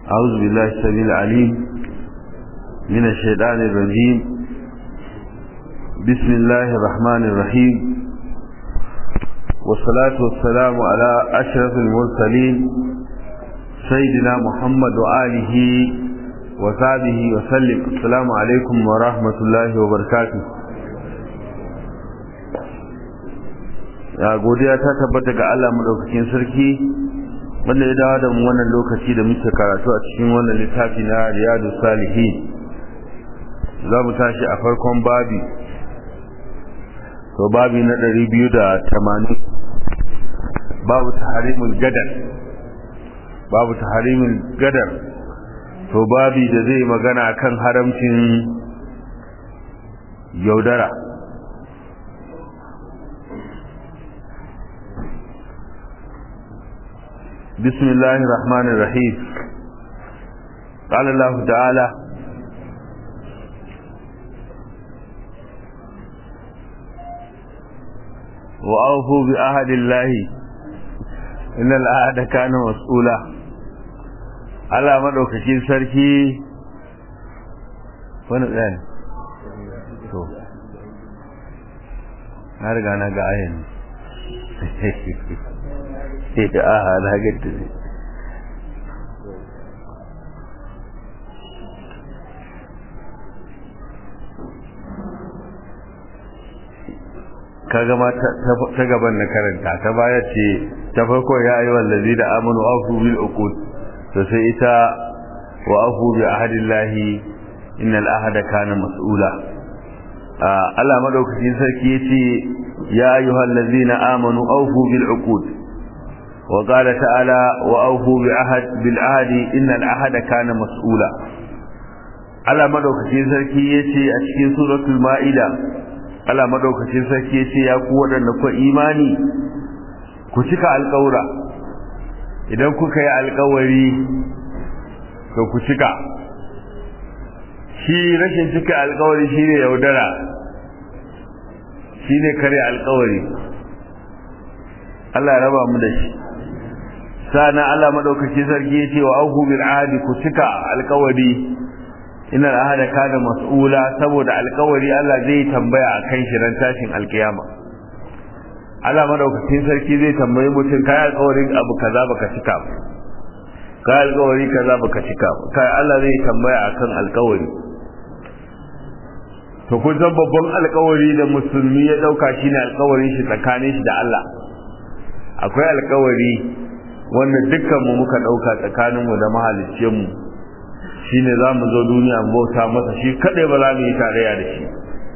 أعوذ بالله السميع العليم من الشيطان الرجيم بسم الله الرحمن الرحيم والصلاة والسلام على أشرف المرسلين سيدنا محمد وآله وصحبه وسلم السلام عليكم ورحمة الله وبركاته ya godiya ta tabbata ga Allah madaukakin sarki wanda ya dawo da mu wannan lokaci da muke karatu a cikin wannan littafi na Riyadu Salihin za mu tashi a farkon babi to babi na 280 babu taharimul gadar babu taharimul gadar to babi da zai magana kan haramcin yaudara بسم الله الرحمن الرحيم قال الله تعالى وأوفوا بأهد الله إن الأهد كان مسؤولا على مدوكشين سركي wani ɗaya to na riga na ga ayin aha na ganta ne ka gama ta gaban na karanta ta baya ce ta farko ya yi wallazi da amanu afu bil uqud to sai ita wa afu bi ahadillahi innal ahada kana mas'ula Allah madaukakin sarki yace ya ayyuhal ladzina amanu awfu bil uqud وقال تعالى وأوفوا بعهد بالعهد إن العهد كان مسؤولا على مدوكتين سركي يتي أشكين سورة المائدة على مدوكتين سركي يتي يقوى أنكو إيماني كتك القورة idan kuka yi alkawari to ku cika shi rashin cika alkawari shine yaudara shine kare alkawari Allah ya raba mu da shi sana Allah madaukaki sarki yace wa auhu bil ahdi ku cika alkawari inna al ahda kana mas'ula saboda alkawari Allah zai tambaya akan shi ran tashin alkiyama Allah madaukakin sarki zai tambayi mutum kai alkawarin abu kaza baka cika ba kai alkawari kaza baka cika ba kai Allah zai tambaya akan alkawari to kun san babban alkawari da musulmi ya dauka shine alkawarin shi tsakanin shi da Allah akwai alkawari wanda dukkanmu muka ɗauka tsakaninmu da mahaliccinmu shi ne za mu zo duniya bauta masa shi kaɗai ba za mu yi tarayya da shi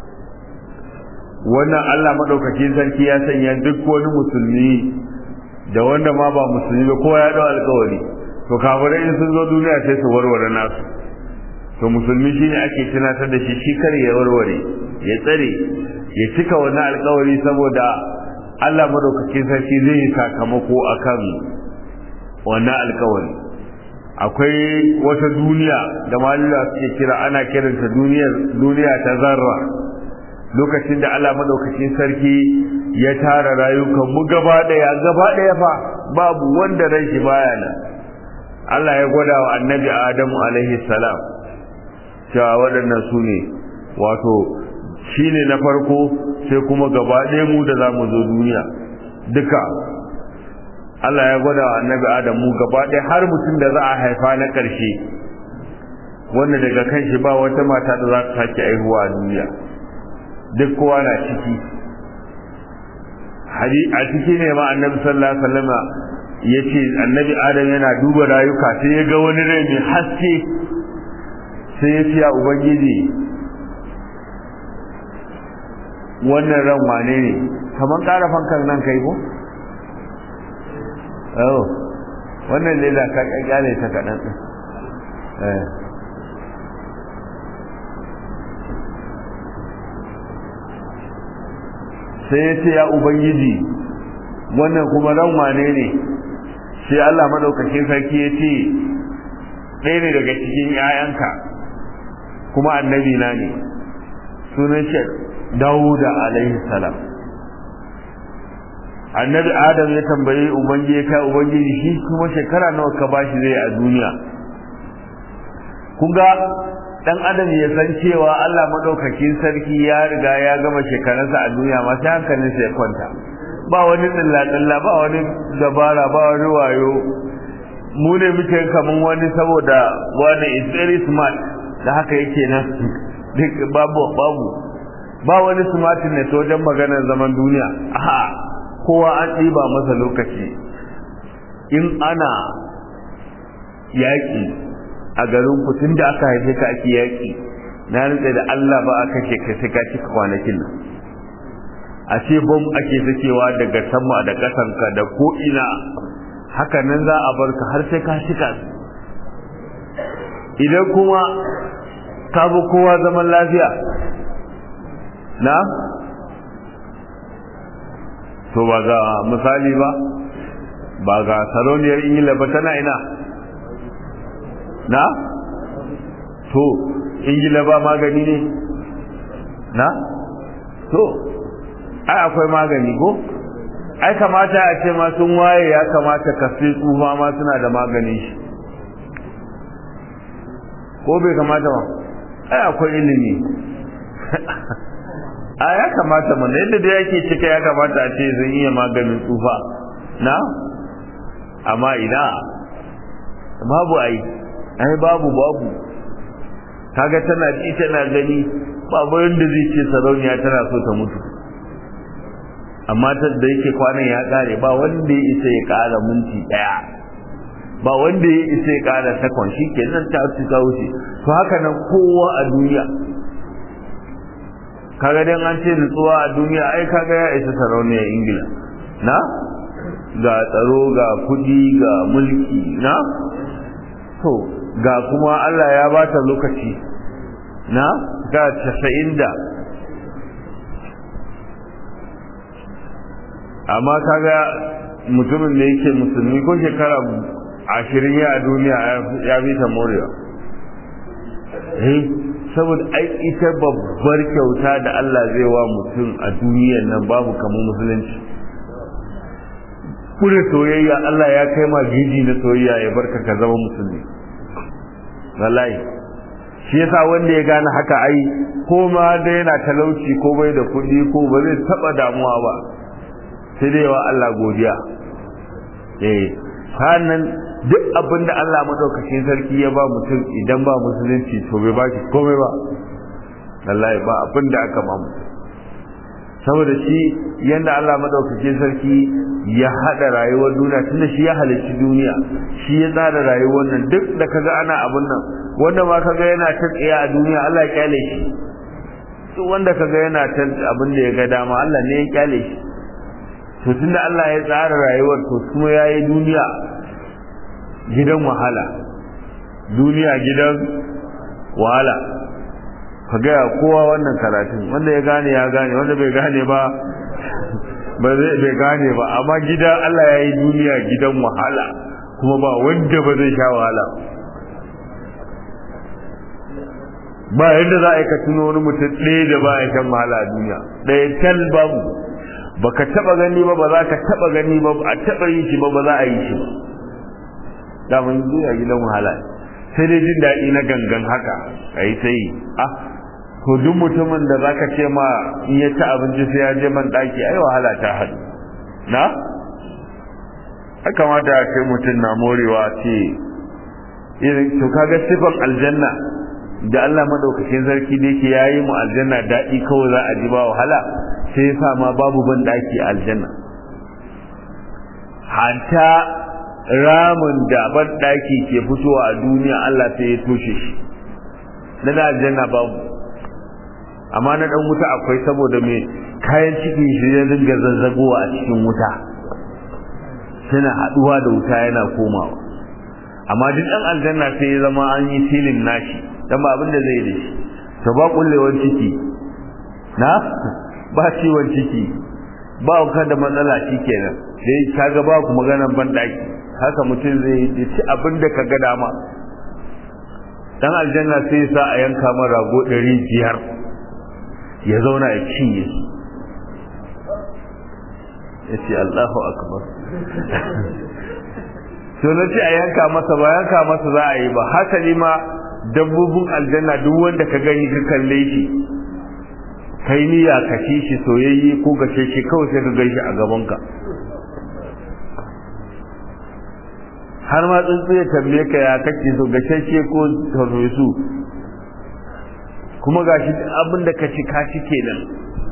wannan allah maɗaukakin sarki ya sanya duk wani musulmi da wanda ma ba musulmi ba kowa ya ɗau alkawari to kafirai in sun zo duniya sai su warware nasu to musulmi shine ake tunatar da shi shi kare ya warware ya tsare ya cika wannan alkawari saboda Allah madaukakin sarki zai yi sakamako akan wannan alkawari akwai wata duniya da malula suke kira ana kiranta duniyar duniya ta zarra lokacin da Allah madaukakin sarki ya tara rayukan mu gaba daya gaba daya fa babu wanda ran shi baya nan Allah ya gwada wa annabi Adamu alaihi salam cewa waɗannan su ne wato shine na farko sai kuma gaba ɗaya mu da za mu zo duniya duka Allah ya gwada wa annabi Adamu gaba ɗaya har mutum da za a haifa na ƙarshe wanda daga kan shi ba wata mata da za ta sake aihuwa a duniya duk kowa na ciki a ciki ne ma annabi sallallahu alaihi wasallam ya ce annabi Adam yana duba rayuka sai ya ga wani rai mai haske sai ya ce ya ubangiji wannan ran wane ne kamar ƙara fankan nan kai ko? oh wannan lela ka kyale ta kaɗan ɗin sai ya ce ya ubangiji wannan kuma ran wane ne sai Allah maɗaukakin sarki ya ce ɗaya ne daga cikin 'ya'yanka kuma annabi na ne sunan shi Dawuda alaihi salam annabi adam ya tambaye ubangiji ya kai ubangiji shi kuma shekara nawa ka bashi zai a duniya kun ga dan adam ya san cewa Allah madaukakin sarki ya riga ya gama shekarunsa a duniya ma sai hankalinsa ya kwanta ba wani tsilla ba wani dabara ba wani wayo mu ne muke kaman wani saboda wani is very smart da haka yake nan duk babu babu ba wani smartness wajen maganar zaman duniya aha kowa an ɗiba masa lokaci in ana yaƙi a garin ku tun da aka haife ka ake yaƙi na rantsa da Allah ba a kashe ka sai ka cika kwanakin nan a ce bom ake sakewa daga sama da ƙasanka da ko ina haka nan za a bar ka har sai ka cika idan kuma ka bi kowa zaman lafiya na to ba ga misali ba ba ga sarauniyar ingila ba tana ina na to ingila ba magani ne na to ai akwai magani ko ai kamata a ce ma sun waye ya kamata ka sai tsufa ma suna da magani shi ko bai kamata ba ai akwai ilimi a ya kamata mana yadda da yake cika ya kamata a ce zan iya maganin tsufa na amma ina babu ai ai babu babu kaga tana ji tana gani babu yadda zai ce sarauniya tana so ta mutu amma ta da yake kwanan ya kare ba wanda ya isa ya kara minti daya ba wanda ya isa ya kara sakon shi kenan ta ci ta wuce to haka nan kowa a duniya kaga dan an ce nutsuwa a duniya ai kaga ya isa sarauniyar ingila na ga tsaro ga kudi ga mulki na to ga kuma Allah ya ba ta lokaci na ga casa'in da amma kaga mutumin da yake musulmi ko shekara ashirin ya a duniya ya fi ta morewa saboda ai ita babbar kyauta da Allah zai wa mutum a duniyar nan babu kamar musulunci kure soyayya Allah ya kai ma gidi na soyayya ya barka ka zama musulmi wallahi shi yasa wanda ya gane haka ai ko ma da yana talauci ko bai da kuɗi ko ba zai taba damuwa ba sai dai wa Allah godiya eh sannan duk abin da Allah madaukakin sarki ya ba mutum idan ba musulunci to bai ba shi komai ba wallahi ba abin da aka ba mutum saboda shi yanda Allah madaukakin sarki ya hada rayuwar duniya tunda shi ya halicci duniya shi ya tsara rayuwar nan duk da kaga ana abin nan wanda ma kaga yana ta tsaya a duniya Allah ya kyale shi duk wanda kaga yana ta abin da ya ga dama Allah ne ya kyale shi to tunda Allah ya tsara rayuwar to kuma yayi duniya gidan wahala duniya gidan wahala ka gaya kowa wannan karatun wanda ya gane ya gane wanda bai gane ba ba zai bai gane ba amma gidan Allah ya yi duniya gidan wahala kuma ba wanda ba zai sha wahala ba yadda za a yi ka tuno wani mutum ɗaya da ba ya shan wahala a duniya ɗaya tal babu ba ka taɓa gani ba ba za ka taɓa gani ba a taɓa yi shi ba ba za a yi shi ba daman duniya gidan wahala sai dai jin daɗi na gangan haka a yi ta yi ah to duk mutumin da zaka ce ma in ya ci abinci sai ya je man ɗaki ai wahala ta haɗu na ya kamata a ce mutum na morewa ce to kaga sifan aljanna da Allah madaukakin sarki da yake yayi mu aljanna daɗi kawai za a ji ba wahala sai ya sa ma babu ban ɗaki a aljanna hatta ramin da ban daki ke fitowa a duniya Allah sai ya toshe shi na da aljanna babu amma na dan wuta akwai saboda mai kayan ciki shi ya dinga zazzagowa a cikin wuta suna haduwa da wuta yana komawa amma duk dan aljanna sai ya zama an yi filin nashi dan ba abin da zai da shi to ba kullewar ciki na ba ciwon ciki ba ka da matsala shikenan sai kaga ba ku maganar ban daki haka mutum zai yi ci abin da ka ga dama dan aljanna sai sa a yanka man rago ɗari biyar ya zauna ya cinye ya ce Allahu akbar to na ce a yanka masa ba yanka masa za a yi ba hasali ma dabbobin aljanna duk wanda ka gani ka kalle shi kai niyya ka ci shi soyayye ko gashe shi kawai sai ka gaishe a gabanka har ma tsuntsu ya tambaye ka ya kake so gashashe ko farfesu kuma gashi abin da ka ci ka ci kenan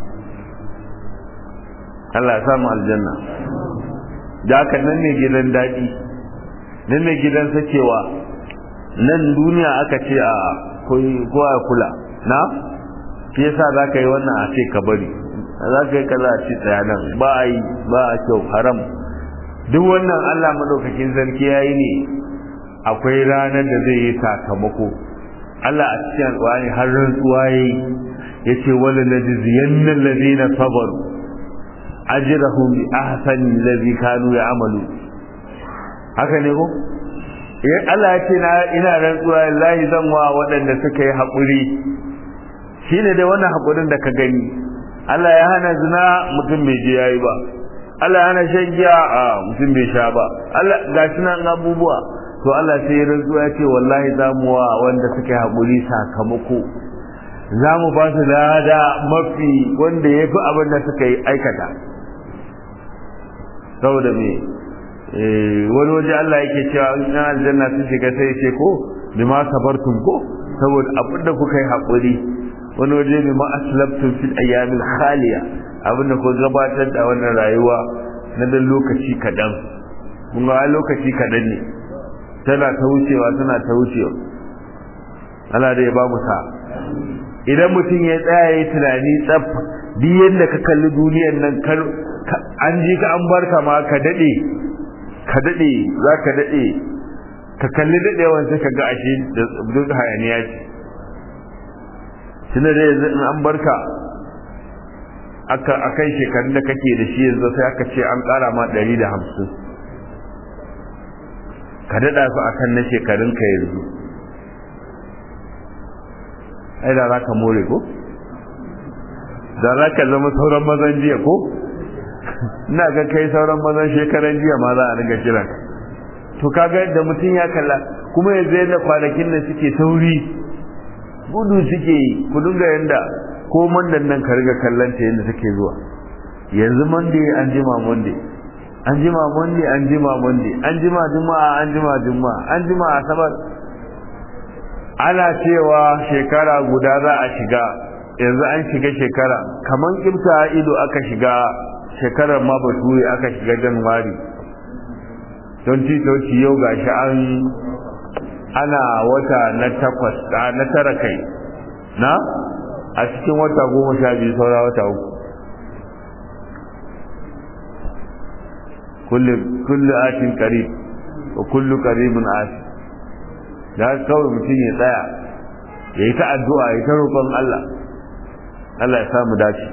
Allah ya samu aljanna da haka nan ne gidan daɗi nan ne gidan sakewa nan duniya aka ce a ko a kula na shi yasa za ka yi wannan a ce ka bari za ka yi kaza a ce tsaya nan ba a yi ba a kyau haram duk wannan Allah madaukakin sarki yayi ne akwai ranar da zai yi sakamako Allah a cikin alƙur'ani har rantsuwa yayi yace wala najziyanna alladhina sabaru ajrahum bi ahsani alladhi kanu ya'malu haka ne ko eh Allah ya ce na ina rantsuwa wallahi zan wa waɗanda suka yi haƙuri shine dai wannan haƙurin da ka gani Allah ya hana zina mutum bai je yayi ba Allah hana shan giya a mutum bai sha ba Allah gashi nan abubuwa to Allah sai rantsuwa ya ce wallahi za mu wa wanda suka yi haƙuri sakamako za mu ba su lada mafi wanda ya fi abin da suka yi aikata saboda me wani waje Allah yake cewa in aljanna sun shiga sai ce ko bima sabartum ko saboda abin da kuka yi haƙuri wani waje bima aslabtum fil ayyamil khaliya abin da ku gabatar da wannan rayuwa na dan lokaci kadan kun ga lokaci kadan ne tana ta wucewa tana ta wucewa Allah da ya ba mu sa idan mutum ya tsaya ya tunani tsaf duk yadda ka kalli duniyar nan kar an ji ka an barka ma ka dade ka dade za ka dade ka kalli dadewan sai ka ga ashe da duk hayaniya ce tunda da yanzu in an barka aka akan shekarun da kake da shi yanzu sai aka ce an kara ma 150 ka dada su akan na shekarun ka yanzu ai da za ka more ko da za ka zama sauran mazan jiya ko ina ga kai sauran mazan shekaran jiya ma za a riga kira to kaga da mutum ya kalla kuma yanzu yadda kwanakin nan suke sauri gudu suke ku dinga yanda ko mandan nan ka riga kallon ta yadda take zuwa yanzu monday an jima monday an jima monday an jima monday an jima juma'a an jima juma'a an jima asabar ana cewa shekara guda za a shiga yanzu an shiga shekara kaman kimta ido aka shiga shekarar ma bature aka shiga januwari don titoci yau gashi an ana wata na takwas na tara kai na a cikin wata goma sha biyu saura wata uku kullu atin qarib wa kullu qaribun atin da kawai mutum ya tsaya ya yi ta addu'a ya ta roƙon Allah Allah ya samu dace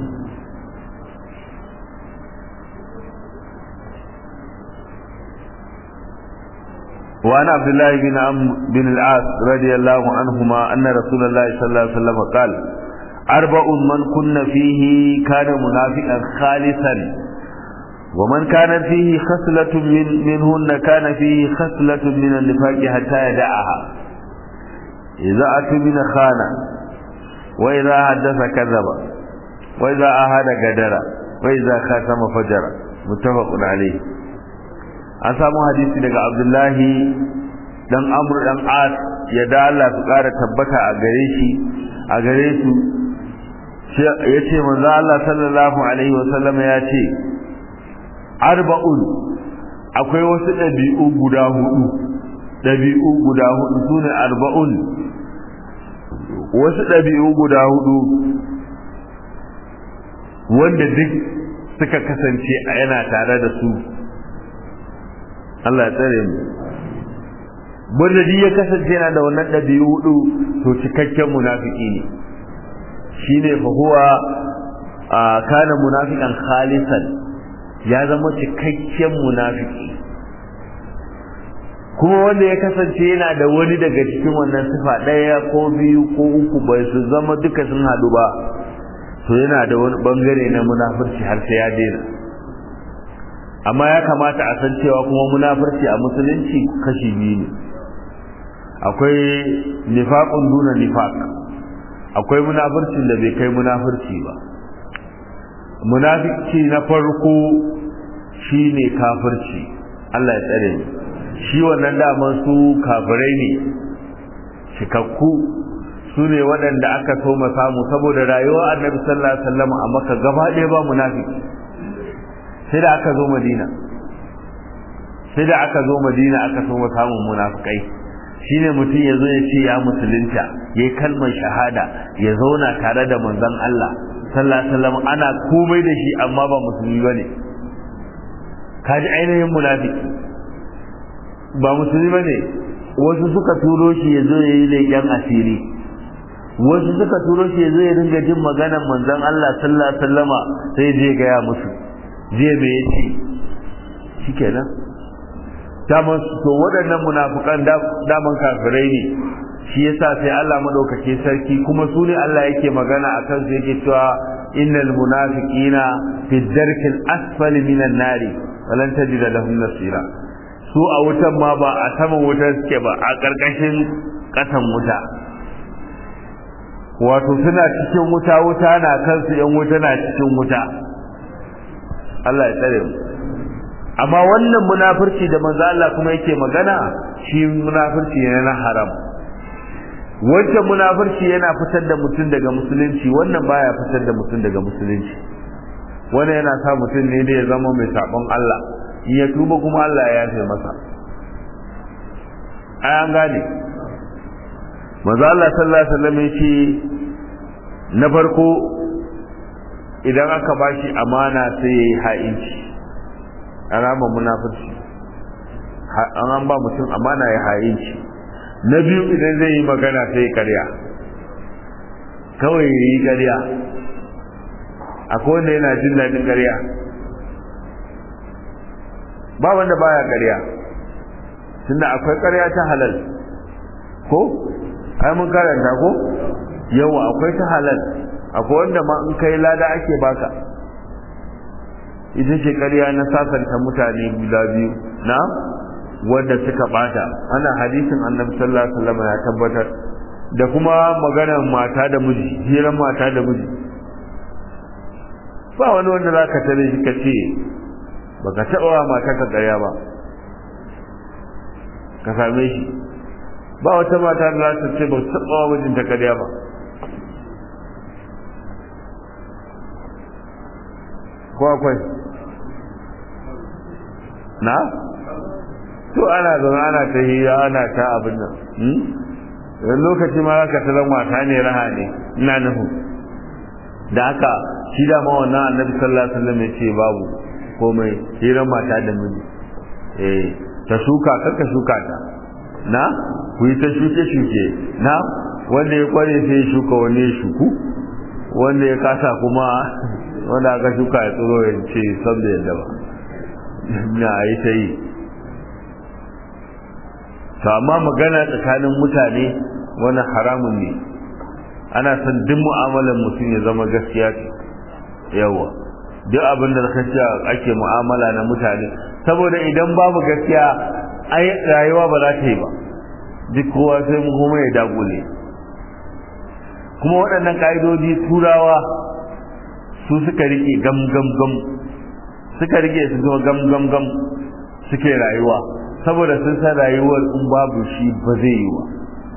وعن عبد الله بن عم بن العاص رضي الله عنهما أن رسول الله صلى الله عليه وسلم قال أربع من كن فيه كان منافقا خالصا ومن كان فيه خصلة من منهن كان فيه خصلة من النفاق حتى يدعها إذا أتمن خان وإذا حدث كذب وإذا أهد قدر وإذا خاتم فجر متفق عليه an samu hadisi daga abdullahi dan amur dan as ya da Allah su kara tabbata a gare shi a gare su ya ce manzo Allah sallallahu alaihi wasallam ya ce arba'un akwai wasu ɗabi'u guda hudu ɗabi'u guda hudu sune arba'un wasu ɗabi'u guda hudu wanda duk suka kasance a yana tare da su Allah ya tsare mu wanda duk ya kasance yana da wannan ɗabi'u hudu to cikakken munafiki ne shine fa huwa kana munafiqan khalisan ya zama cikakken munafiki kuma wanda ya kasance yana da wani daga cikin wannan sifa ɗaya ko biyu ko uku bai su zama duka sun haɗu ba to yana da wani bangare na munafurci har sai ya daina amma ya kamata a san cewa kuma munafurci a musulunci kashi biyu ne akwai nifaqun duna nifaq akwai munafircin da bai kai munafirci ba munafiki na farko shine kafirci Allah ya tsare ni shi wannan daman su kafirai ne cikakku su ne waɗanda aka so samu saboda rayuwar annabi sallallahu alaihi wasallam a maka gaba ɗaya ba munafiki sai da aka zo madina sai da aka zo madina aka so samun munafikai shine mutum ya zo ya ce ya musulunta ya yi kalmar shahada ya zauna tare da manzon Allah sallallahu alaihi wasallam ana komai da shi amma ba musulmi bane kaji ainihin munafiki ba musulmi bane wasu suka turo shi ya zo ya yi leƙen asiri wasu suka turo shi ya zo ya dinga jin maganar manzon Allah sallallahu alaihi wasallama sai je gaya musu je me yace shikenan daman to waɗannan munafukan daman kafirai ne shi yasa sai Allah madaukake sarki kuma su ne Allah yake magana akan su yake cewa innal munafiqina fi darkil asfali minan nari walan tajida lahum nasira su a wutan ma ba a saman wutar suke ba a ƙarƙashin ƙasan wuta wato suna cikin wuta wuta na kansu yan wuta na cikin wuta Allah ya tsare mu amma wannan munafurci da manzo Allah kuma yake magana shi munafurci ne na haram wancan munafurci yana fitar da mutum daga musulunci wannan baya fitar da mutum daga musulunci wannan yana sa mutum ne da ya zama mai sabon Allah in ya tuba kuma Allah ya yafe masa ai an gane manzo Allah sallallahu alaihi wasallam yace na farko idan aka bashi amana sai yayi ha'inci alama munafurci an an ba mutum amana ya ha'inci na biyu idan zai yi magana sai karya kawai yi karya akwai wanda yana jin daɗin karya ba wanda baya karya tunda akwai karya ta halal ko ai mun karanta ko yawa akwai ta halal akwai wanda ma in kai lada ake baka ita ce ƙarya na sasanta mutane guda biyu na wanda suka bata ana hadisin annabi sallallahu alaihi wasallam ya tabbatar da kuma maganar mata da miji hirar mata da miji ba wani wanda za ka tare shi ka ce baka taɓa wa mata ka ƙarya ba ka same shi ba wata mata da za ta ce ba taɓa wa mijinta ƙarya ba ko akwai na to ana zaune ana ta hira ana ta abin nan wani lokaci ma za ka talan wata ne raha ne ina nuhu da haka shi da ma wannan annabi sallallahu alaihi wasallam ya ce babu komai hirar mata da miji eh ta shuka kaka shuka ta na ku yi ta shuke shuke na wanda ya kware sai ya shuka wani ya shuku wanda ya kasa kuma wanda aka shuka ya tsoro ya ce san da yadda ba na yi ta yi to amma magana tsakanin mutane wani haramun ne ana son duk mu'amalar mutum ya zama gaskiya ce yawa duk abin da ka ake mu'amala na mutane saboda idan babu gaskiya ai rayuwa ba za ta yi ba duk kowa sai mu kuma ya dagule kuma waɗannan ƙa'idodi turawa su suka rike gam gam gam suka rike su zama gam gam gam suke rayuwa saboda sun san rayuwar in babu shi ba zai yi wa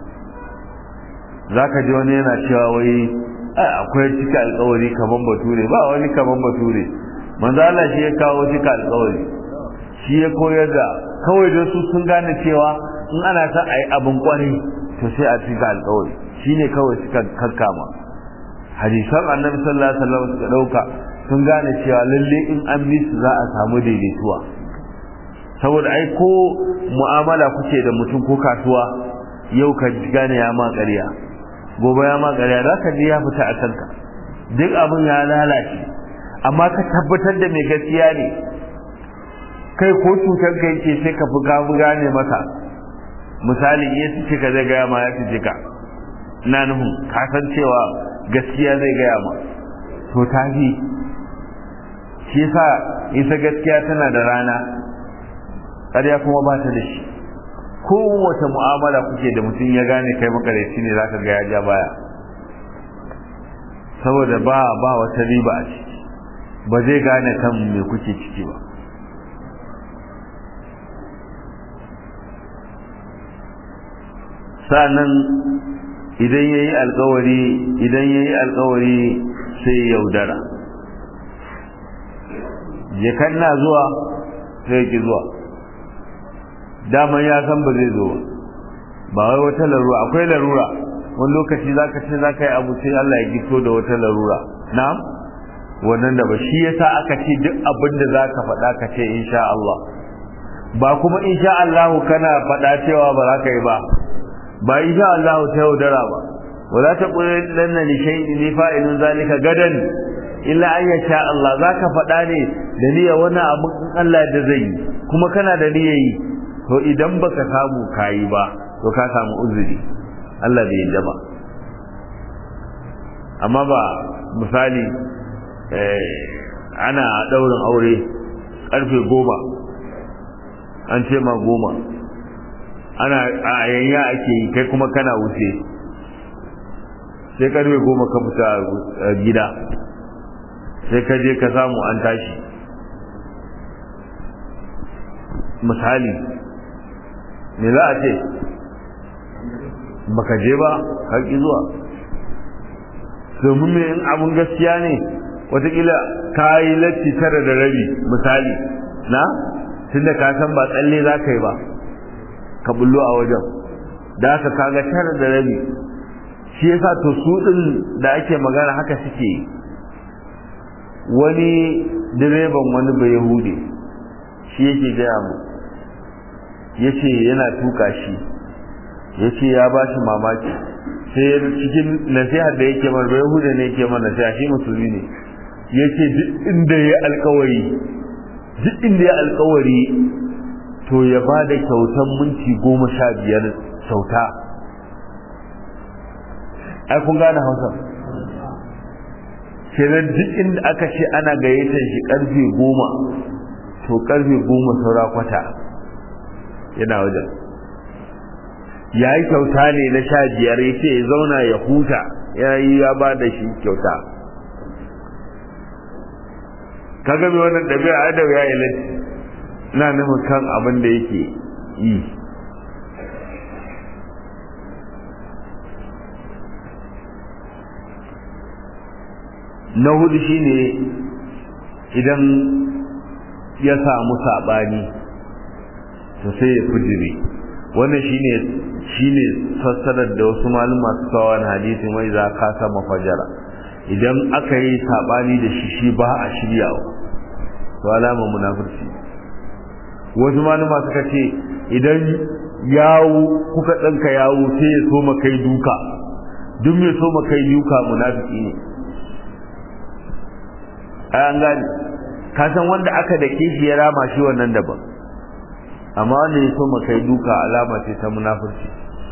zaka ji wani yana cewa wai akwai cika alkawari kaman bature ba wani kaman bature manzo Allah shi ya kawo cika alkawari shi ya koyar da kawai da su sun gane cewa in ana son a yi abin kwarai to sai a cika alkawari shine kawai suka kakkama hadisan annabi sallallahu alaihi wasallam suka dauka sun gane cewa lalle in an bi su za a samu daidaituwa saboda ai ko mu'amala kuke da mutum ko kasuwa yau ka gane ya ma ƙarya gobe ya ma ƙarya za ka ji ya fita a kanka duk abin ya lalace amma ka tabbatar da mai gaskiya ne kai ko cutar ka yake sai ka fi gafu gane masa misali iya su ka zai gaya ma ya fi jika na nufin ka san cewa gaskiya zai gaya ma to ta fi shi yasa isa gaskiya tana da rana ƙarya kuma ba ta da shi kowace mu'amala kuke da mutum ya gane kai makareci ne zaka ga ya ja baya saboda ba ba wata riba a ciki ba zai gane kan me kuke ciki ba sa'annan idan yayi alkawari idan yayi alkawari sai yaudara je na zuwa sai ki zuwa daman ya san ba zai zo ba wai wata larura akwai larura wani lokaci zaka ce zaka yi abu sai Allah ya gito da wata larura na'am wannan da ba shi yasa aka ce duk abin da zaka faɗa ka ce insha Allah ba kuma insha Allah kana faɗa cewa ba za ka yi ba ba insha Allah ta yaudara ba wala taqulanna li shay'in li fa'ilun zalika gadan illa an yasha Allah zaka faɗa ne da niyya wani abu Allah da zai yi kuma kana da niyya yi to idan baka samu kayi ba to ka samu uzuri Allah bai yadda ba amma ba misali ana daurin aure karfe goma an ce ma goma ana a yayya ake yi kai kuma kana wuce sai karfe goma ka fita gida sai ka je ka samu an tashi misali me za a ce baka je ba ka ki zuwa domin me in abun gaskiya ne watakila ka yi latti tara da rabi misali na tunda ka san ba tsalle za ka yi ba ka bullo a wajen da aka kaga tara da rabi shi yasa to su din da ake magana haka suke wani direban wani bai yahudi shi yake gaya mu ya ce yana tuka shi ya ce ya ba shi mamaki sai cikin nasihar da yake mana bai yahudi ne yake mana nasiha shi musulmi ne ya ce duk inda ya alkawari duk inda ya alkawari to ya ba da kyautan minti goma sha biyar kyauta ai kun gane hausa kenan duk inda aka ce ana gayyatar shi karfe goma to karfe goma saura kwata yana wajen ya yi kyauta ne na sha biyar ya ce ya zauna ya huta ya yi ya ba da shi kyauta ka gami wannan ɗabi'a adab ya yi latti na nufin kan abin da yake yi na hudu shine idan ya samu saɓani to sai ya fujire wannan shine shine fassarar da wasu malama su kawo na hadisi mai za ka sama fajara idan aka yi saɓani da shi shi ba a shiryawa to alama munafurci wasu malama suka ce idan yawo kuka ɗanka yawo sai ya so kai duka duk mai so kai duka munafiki ne an gani ka san wanda aka da shi ya rama shi wannan daban amma wanda ya so kai duka alama ce ta munafurci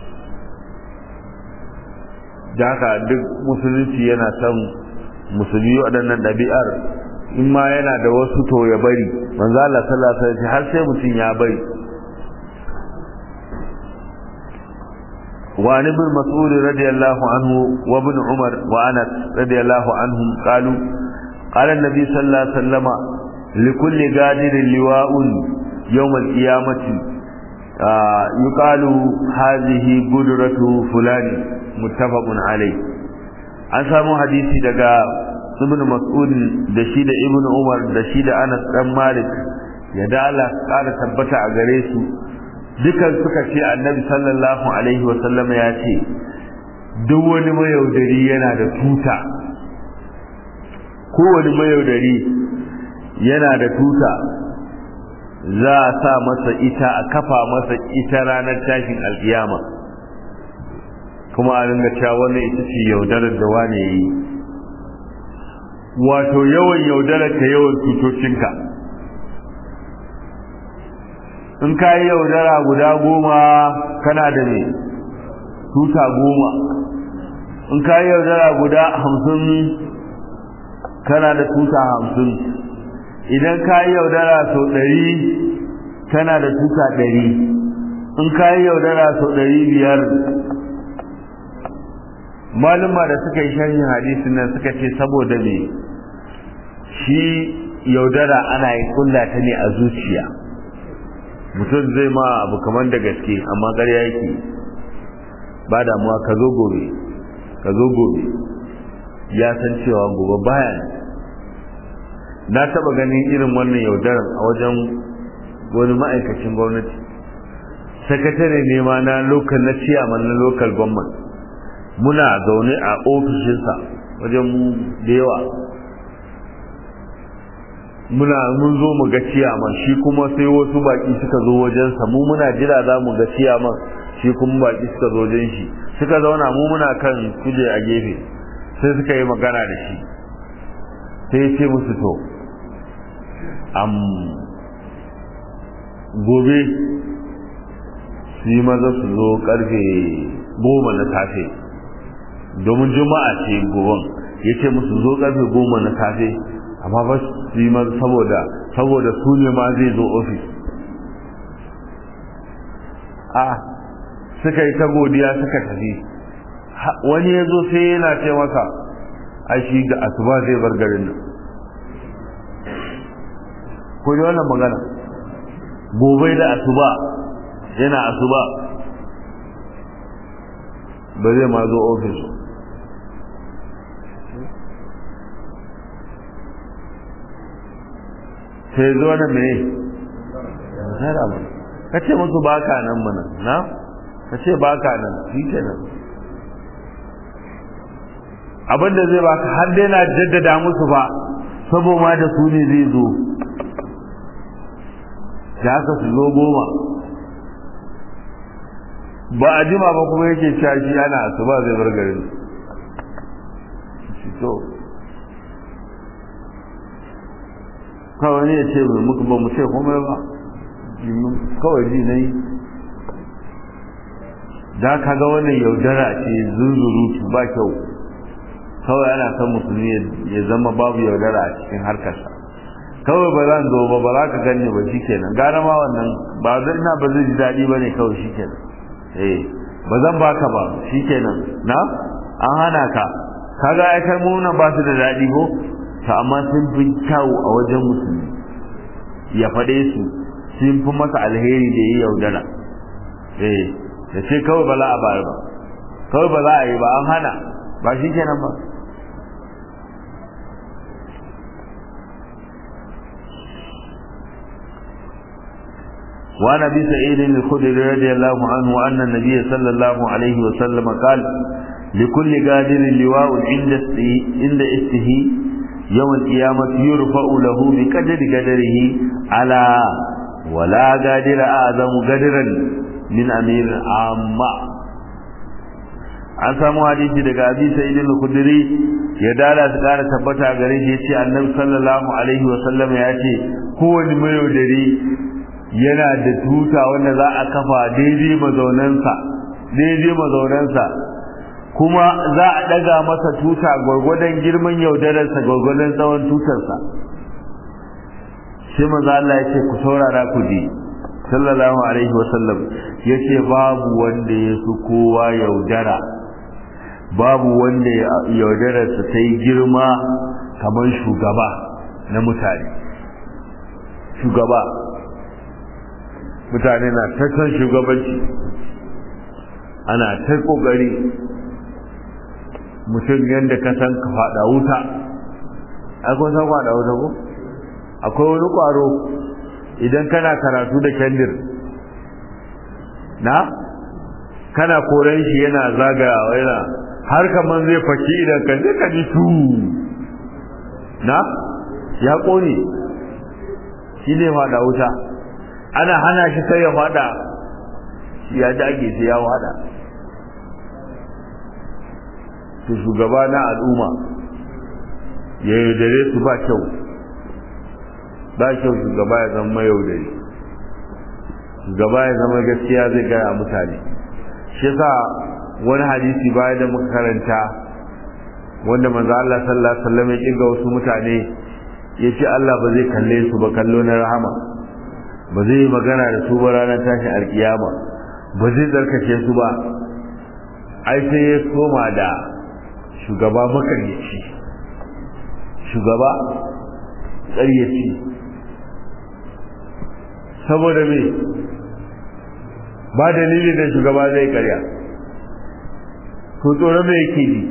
da haka duk musulunci yana son musulmi waɗannan ɗabi'ar in ma yana da wasu to ya bari manzo Allah sallallahu alaihi wasallam har sai mutum ya bari وعن ابن مسعود رضي الله عنه وابن عمر وانس رضي الله عنهم قالوا قال النبي صلى الله عليه وسلم لكل قادر لواء يوم القيامة آه يقال هذه قدرة فلان متفق عليه an samu hadisi daga ibn mas'ud da shi da ibn umar da shi da anas dan malik ya da Allah kara tabbata a gare su dukan suka ce annabi sallallahu alaihi wa sallam ya ce duk wani mayaudari yana da tuta kowane mayaudari yana da tuta za a sa masa ita a kafa masa ita ranar tashin alkiyama kuma a ringa cewa wannan ita ce yaudarar da wane yi wato yawan yaudarar ka yawan tutocinka in ka yi yaudara guda goma kana da ne tuta goma in ka yi yaudara guda hamsin kana da tuta hamsin idan ka yi yaudara sau ɗari kana da tuta ɗari in ka yi yaudara sau ɗari biyar maluma da suka yi sharhin hadisin nan suka ce saboda me shi yaudara ana yi kulla ta ne a zuciya mutum zai ma abu kamar da gaske amma ƙarya yake ba damuwa ka zo gobe ka zo gobe ya san cewa gobe baya na taba ganin irin wannan yaudaran a wajen wani ma'aikacin gwamnati sakatare ne ma na lokal na ciyaman na lokal gwamnan muna zaune a ofishinsa wajen mu da yawa muna mun zo mu ga ciyaman shi kuma sai wasu baki suka zo wajensa mu muna jira za mu ga ciyaman shi kuma baki suka zo wajen shi suka zauna mu muna kan kuje a gefe sai suka yi magana da shi sai ya ce musu to am gobe su yi maza su zo karfe goma na safe domin juma'a ce goben ya ce musu zo karfe goma na safe amma ba su yi maza saboda saboda su ne ma zai zo ofis a suka yi ta godiya suka tafi wani ya zo sai yana ce maka a shi ga asuba zai bar garin nan ko da wannan magana gobe da asuba yana asuba ba zai ma zo ofis sai zo na mene zara ba ka ce musu baka nan mana na ka ce baka nan shi kenan abinda zai baka har dai na jaddada musu ba saboda da su ne zai zo da haka su zo goma ba a jima ba kuma yake cewa shi ana su ba zai bar garin to kawai ne ya ce mai muku ba mu ce komai ba kawai ji na yi da ka ga wannan yaudara ce zunzurutu ba kyau kawai ana son musulmi ya zama babu yaudara a cikin harkarsa kawai ba zan zo ba ba za ka gane ba shikenan gara ma wannan ba zan ina ba zai ji daɗi ba ne kawai shikenan eh ba zan baka ba shikenan na an hana ka kaga ai kalmomin ba su da daɗi ko to amma sun fi kyau a wajen musulmi ya faɗe su sun fi masa alheri da ya yaudara eh da ce kawai ba za a bayar ba kawai ba za a yi ba an hana ba shikenan ba وعن ابي سعيد الخدري رضي الله عنه ان النبي صلى الله عليه وسلم قال لكل قادر لواء عند عند استه يوم القيامة يرفع له بقدر قدره على ولا قادر أعظم قدرا من أمير عامة an samu hadisi daga abi sa'id al-khudri ya dala su kara tabbata gare shi yace annabi sallallahu alaihi wa sallam ya ce kowane mayaudari yana da tuta wanda za a kafa daidai mazaunansa daidai mazaunansa kuma za a daga masa tuta gwargwadon girman yaudararsa gwargwadon tsawon tutarsa sai manzo Allah ya ce ku saurara ku ji sallallahu alaihi wasallam ya ce babu wanda ya su kowa yaudara babu wanda yaudararsa ta yi girma kamar shugaba na mutane shugaba mutane na ta son shugabanci ana ta kokari mutum yadda ka san ka fada wuta akwai san fada wuta ko akwai wani kwaro idan kana karatu da kendir na kana koren shi yana zagayawa yana har kaman zai faki idan ka zai ka ji tu na ya kone shi ne fada wuta ana hana shi sai ya fada ya dage sai ya fada to shugaba na al'umma ya yaudare su ba kyau ba kyau shugaba ya zama yaudare shugaba ya zama gaskiya zai gaya mutane shi yasa wani hadisi baya da muka karanta wanda manzo Allah sallallahu alaihi wasallam ya kirga wasu mutane ya ce Allah ba zai kalle su ba kallo na rahama ba zai yi magana da su ba ranar tashin alkiyama ba zai tsarkake su ba ai sai ya koma da shugaba makaryaci shugaba ƙaryaci saboda me ba dalili da shugaba zai karya to tsoron me yake ji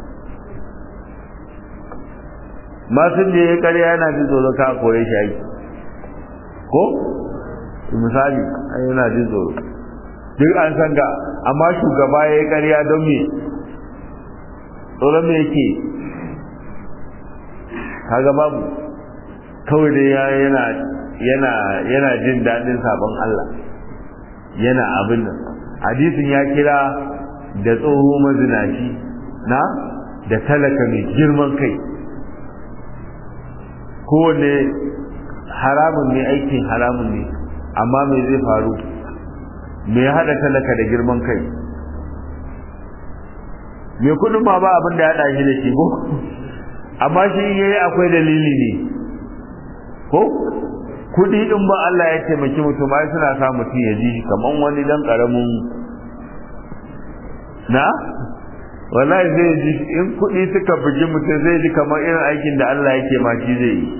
masu da ya karya yana jin tsoron ka kore shi aiki ko misali ai yana jin tsoro duk an san ga amma shugaba ya yi karya don me tsoron me yake kaga babu kawai dai yana yana yana jin daɗin sabon Allah yana abin nan hadisin ya kira da tsoho mazinaci na da talaka mai girman kai kowane haramun ne aikin haramun ne amma me zai faru me ya haɗa talaka da girman kai me kudin ma ba abin da ya haɗa shi da shi ko amma shi yayi akwai dalili ne ko kudi din ba Allah ya taimaki mutum ai suna sa mutum ya ji kaman wani dan karamin na wallahi zai ji in kudi suka bugi mutum zai ji kamar irin aikin da Allah yake ma shi zai yi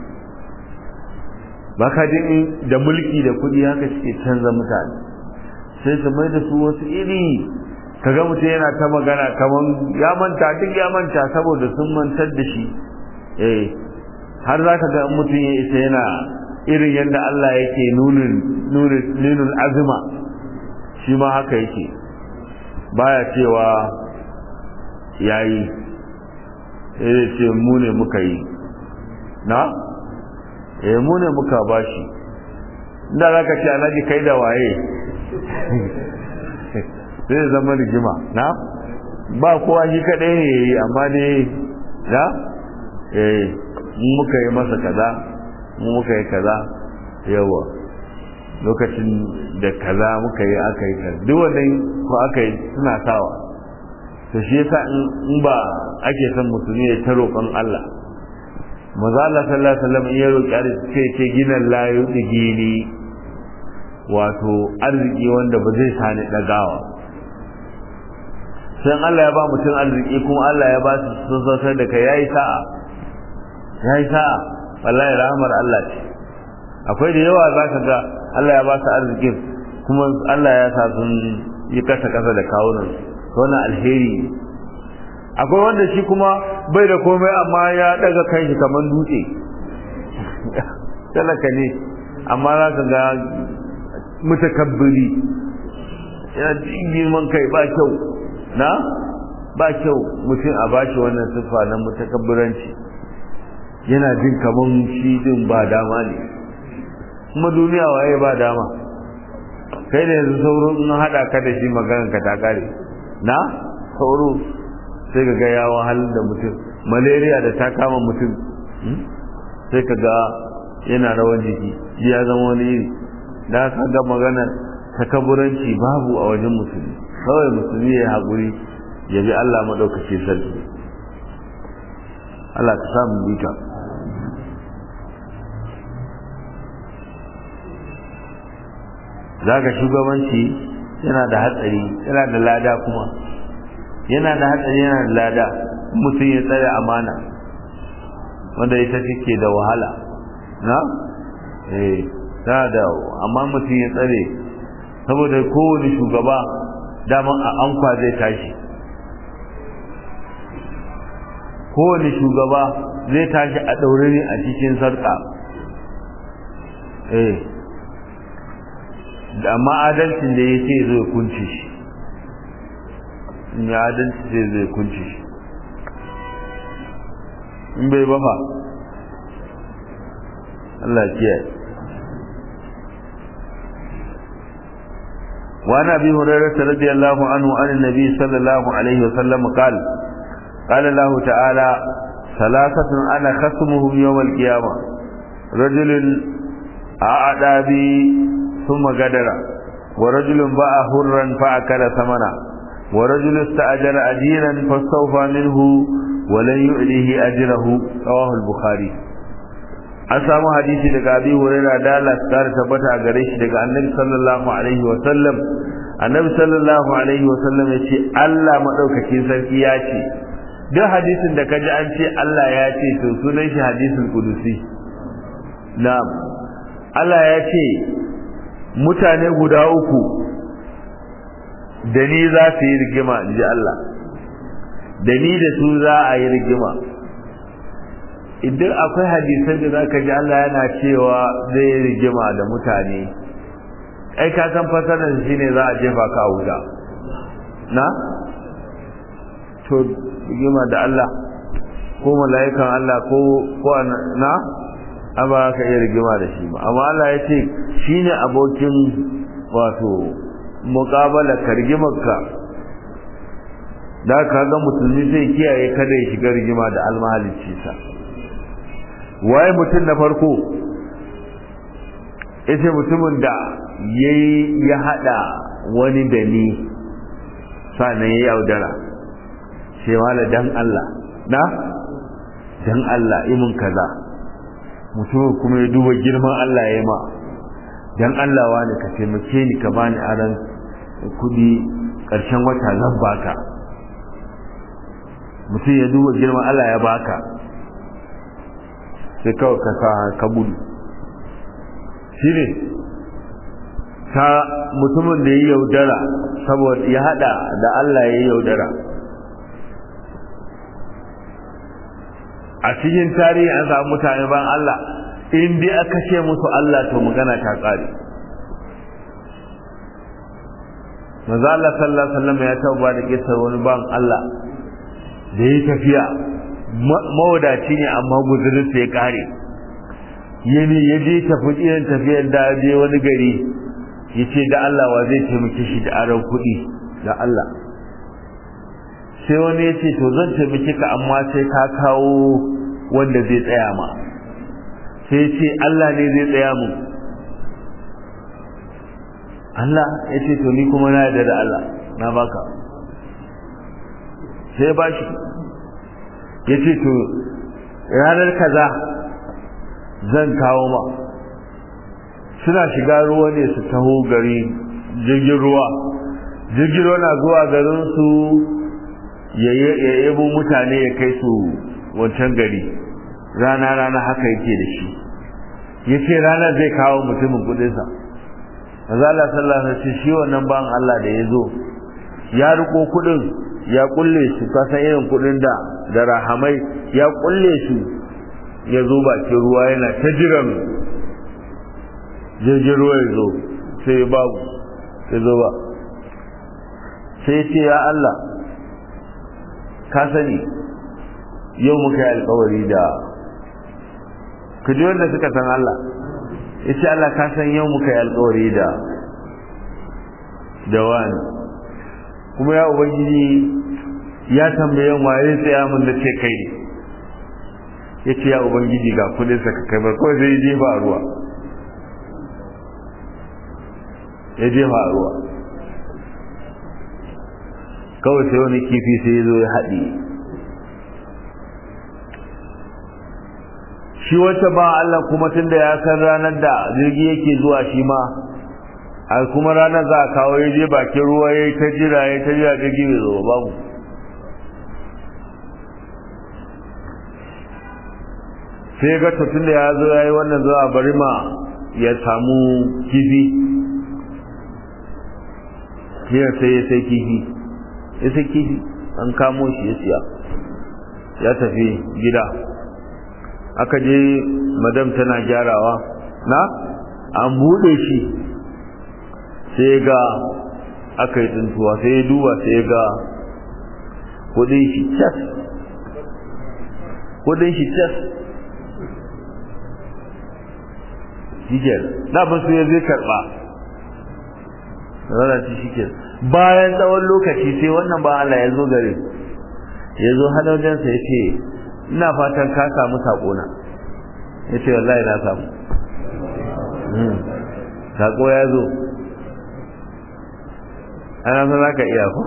baka jin da mulki da kudi haka suke canza mutane sai su mai da su wasu iri kaga mutum yana ta magana kaman ya manta duk ya manta saboda sun mantar da shi eh har za ka ga mutum ya isa yana irin yadda Allah yake nunin nunin azuma shi ma haka yake baya cewa yayi sai ce mu ne muka yi na eh mu ne muka bashi inda za ka ce alhaji kai da waye sai zama rigima na ba kowa shi kaɗai ne yi amma ne na eh muka yi masa kaza mu muka yi kaza yawa lokacin da kaza muka yi aka yi kaza duk wannan ko aka yi suna sawa to shi yasa in ba ake son musulmi ya ta roƙon Allah maza Allah sallallahu alaihi wasallam ya roƙi arziki sai ce gina la yudigini wato arziki wanda ba zai sani dagawa sai Allah ya ba mutum arziki kuma Allah ya ba su sun sautar da kai yayi sa'a yayi sa'a wallahi rahmar Allah ce akwai da yawa zaka ga Allah ya ba su arzikin kuma Allah ya sa sun yi kasa kasa da kawunan wannan alheri akwai wanda shi kuma bai da komai amma ya daga kai shi kamar dutse talaka ne amma za ka ga mutakabbiri yana girman kai ba kyau na ba kyau mutum a bashi wannan siffa na mutakabbiranci yana jin kaman shi din ba dama ne kuma duniya waye ba dama kai da yanzu sauro in hada ka da shi maganar ka ta kare na sauro sai ka ga ya wahalar da mutum malaria da ta kama mutum sai ka ga yana rawan jiki ya zama wani iri da ka ga maganar takaburanci babu a wajen musulmi kawai musulmi ya haƙuri ya bi Allah maɗaukaci sarki Allah ka samu bita za ka shugabanci yana da hatsari yana da lada kuma yana da hatsari yana da lada mutum ya tsare amana wanda ita take da wahala na eh tana da amma mutum ya tsare saboda kowane shugaba daman a ankwa zai tashi kowane shugaba zai tashi a ɗaure ne a cikin sarƙa eh da amma adalcin da ya ce zai kunci shi in ya adalci sai zai kunci shi in bai bafa Allah kiyaye وعن ابي هريره رضي الله عنه عن النبي صلى الله عليه وسلم قال قال الله تعالى ثلاثة أنا خصمهم يوم القيامة رجل أعدى بي ثم قدر ورجل باع هرا فأكل ثمنا ورجل استأجر أجيرا فاستوفى منه ولن يؤليه أجره رواه البخاري an samu hadisi daga abi hurairah da Allah ta tabbata a gare shi daga annabi sallallahu alaihi wa sallam annabi sallallahu alaihi wasallam ya ce Allah maɗaukakin sarki ya ce duk hadisin da kaji an ce Allah ya ce to sunan shi hadisin kudusi na'am Allah ya ce mutane guda uku da ni za su yi rigima in ji Allah da ni da su za a yi rigima idan akwai hadisan da za ka ji Allah yana cewa zai yi rigima da mutane ai ka san fasarar shi ne za a jefa ka wuta na to rigima da Allah ko mala'ikan Allah ko ko na amma ka iya rigima da shi ba amma Allah ya ce shine abokin wato muqabala kargimarka da ka ga musulmi zai kiyaye kada ya shiga rigima da almahalicci sa waye mutum na farko yace mutumin da yayi ya hada wani da ni sannan ya yaudara sai wala dan Allah na dan Allah imin kaza mutumin kuma ya duba girman Allah ya ma dan Allah wani ka taimake ni ka bani aran kudi karshen wata zan baka mutum ya duba girman Allah ya baka sai kawai ka sa ka gudu shi ne ta mutumin da ya yaudara saboda ya hada da Allah ya yaudara a cikin tarihi an samu mutane ban Allah in dai aka ce musu Allah to magana ta tsare manzo Allah sallallahu alaihi wasallam ya tauba da kisar wani ban Allah da ya tafiya mawadaci ne amma guzurin sai kare yani ya je tafi irin tafiyar da je wani gari ya ce da Allah wa zai taimake shi da aron kuɗi da Allah sai wani ya ce to zan taimake ka amma sai ka kawo wanda zai tsaya ma sai ce Allah ne zai tsaya mu Allah ya ce to ni kuma na yarda da Allah na baka sai ba shi ya ce to ranar kaza zan kawo ma suna shiga ruwa ne su taho gari jirgin ruwa jirgin ruwa na zuwa garinsu ya yabo mutane ya kai su wancan gari rana rana haka yake da shi ya ce ranar zai kawo mutumin kudinsa mazala sallallahu alaihi shi wannan ban Allah da ya zo ya riko kudin ya kulle su kasan irin kudin da da rahamai ya kulle su ya zo bakin ruwa yana ta jiran jirgin ruwa ya zo sai babu ya zo ba sai ce ya Allah ka sani yau muka yi alkawari da ku ji wanda suka san Allah ya ce Allah ka san yau muka yi alkawari da da wani kuma ya ubangiji ya tambaye wa ya tsaya mun da ce kai ya ce ya ubangiji ga kudinsa ka kai bar kawai sai jefa a ruwa ya jefa a ruwa kawai sai wani kifi sai ya zo ya haɗe shi wata ba Allah kuma tunda ya san ranar da jirgi yake zuwa shi ma a kuma ranar za a kawo ya je bakin ruwa ya yi ta jira ya ta jira jirgi bai zo babu sai ga tun da ya zo ya yi wannan zuwa bari ma ya samu kifi sai sai ya sai kifi ya sai kifi an kamo shi ya siya ya tafi gida aka je madam tana gyarawa na an buɗe shi sai ga aka yi tsintuwa sai ya duba sai ga kudin shi cas kudin shi cas shikel daban su ya zai karɓa rarraci shikel bayan tsawon lokaci sai wannan ba Allah ya zo gare ya zo halaujensa ya ce ina fatan ka samu saƙona ya ce wallahi na samu saƙo ya zo ana san za ka iya ko